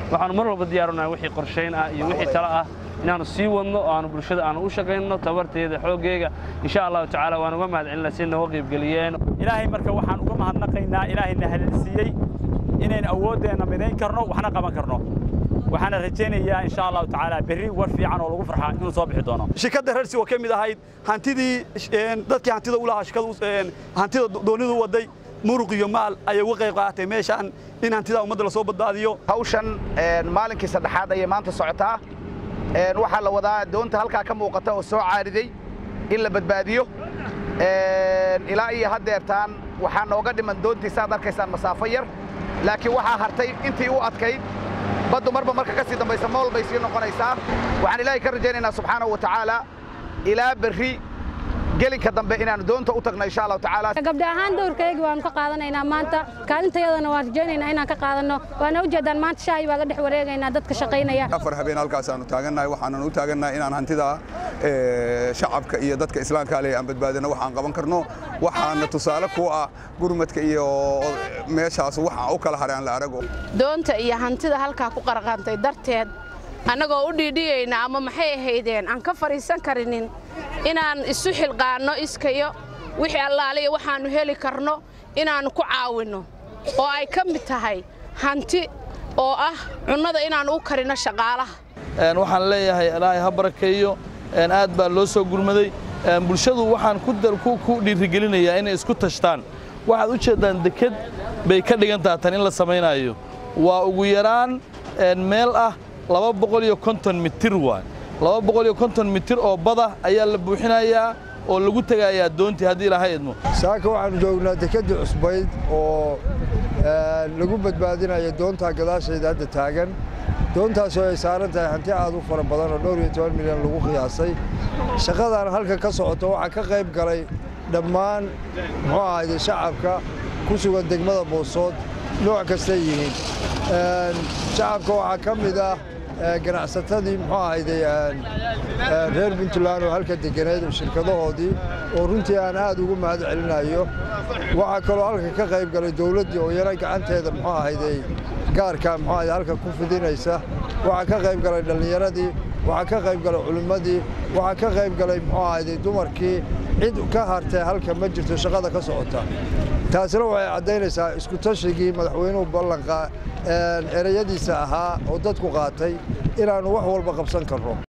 waxaanu mar walba diyaarunahay wixii qorshayn ah iyo wixii talo ah inaannu sii wadno oo aanu bulshada aanu u shaqayno tabarteeda xooggeega insha allahu tacaala waan uga mahad celinaa si nooga qaybgeliyeen ilaahay marka waxaan uga mahadnaqaynaa ilaahayna hadalsiiyey inayn awooddeenna midayn karno waxna qaban karno waxaana rajaynayaa insha allahu tacaala berri war fiican oo lagu farxaa inuu soo bixi doono shirkadda rarsi oo ka mid ahayd hantidii dadkii hantida u lahaa shirkadu hantida doonidu waday muruq iyo maal ayay uga qayb qaadatay meeshaan in hantida ummadda la soo badbaadiyo hawshan maalinkii saddexaad ayay maanta socotaa waxaa la wadaa doonta halkaa ka muuqata oo soo caariday in la badbaadiyo ilaa iyo haddeertaan waxaa nooga dhiman doontii saad arkaysaan masaafo yar laakiin waxaa hartay intii u adkayd baddu marba marka ka sii dambaysa mool bay sii noqonaysaa waxaan ilaahay ka rajaynaynaa subxaanahu wa tacaala ilaa berri gelinka dambe inaanu doonta u tagno insha allahu tacaala gabdha ahaan dowrkaygii waanu ka qaadanaynaa maanta kaalintayadana waan rajaynaynaa inaan ka qaadanno waana ujeedaan maanta shaahi baa la dhex wareegaynaa dadka shaqaynaya afar habeen halkaasaanu taagannahay waxaanan u taagannahay inaan hantida shacabka iyo dadka islaamka leh aan badbaadino waxaan qaban karno waxaana tusaale ku ah gurmadka iyo meeshaas waxa u kala haraan la arago doonta iyo hantida halkaa ku qarqantay darteed annagoo u dhiidhiyayna ama maxay ahaydeen aan ka fadhiisan karinin inaan isu xilqaanno iskayo wixii allaaliya waxaannu heli karno inaannu ku caawinno oo ay ka mid tahay hanti oo ah cunnada inaannu u karinno shaqaalaha waxaan leeyahay ilaahay ha barakeeyo aad baa loo soo gurmaday bulshadu waxaan ku dhiirigelinayaa inay isku tashtaan waxaad u jeeddaan deked bay ka dhigantaha tan in la samaynaayo waa ugu yaraan meel ah laba boqol iyo konton mitir waay laba boqol iyo konton mitir oo bada ayaa la buuxinayaa oo lagu tegayaa doontii haddii ilaahay idmo saaka waxaannu joognaa dekeddii cusbayd oo lagu badbaadinayo doontaa gadaashayda hadda taagan doontaasoo ay saaran tahay hanti aad u fara badan oo dhowr iyo toban milyan lagu qiyaasay shaqadan halka ka socoto waxaa ka qayb galay dhammaan muxuu ahayde shacabka ku sugan degmada boosood nooc kastay yihiin shacabka waxaa ka mid ah ganacsatadii muxuu ahayde reer puntland oo halka deganeed shirkadahoodii oo runtii aan aad ugu mahad celinayo waxaa kaloo halka ka qayb galay dowladdii oo yana gacanteeda muxuu ahayde gaarka muxuu ahayde halka ku fidinaysa waxaa ka qayb galay dhallinyaradii waxaa ka qayb galay culimmadii waxaa ka qayb galay muxuu ahayde dumarkii cid ka hartee halka ma jirto shaqada ka socota taasina waxay caddaynaysaa isku tashigii madaxweynuhu ballanqa ereyadiisa ahaa oo dadku qaatay inaannu wax walba qabsan karno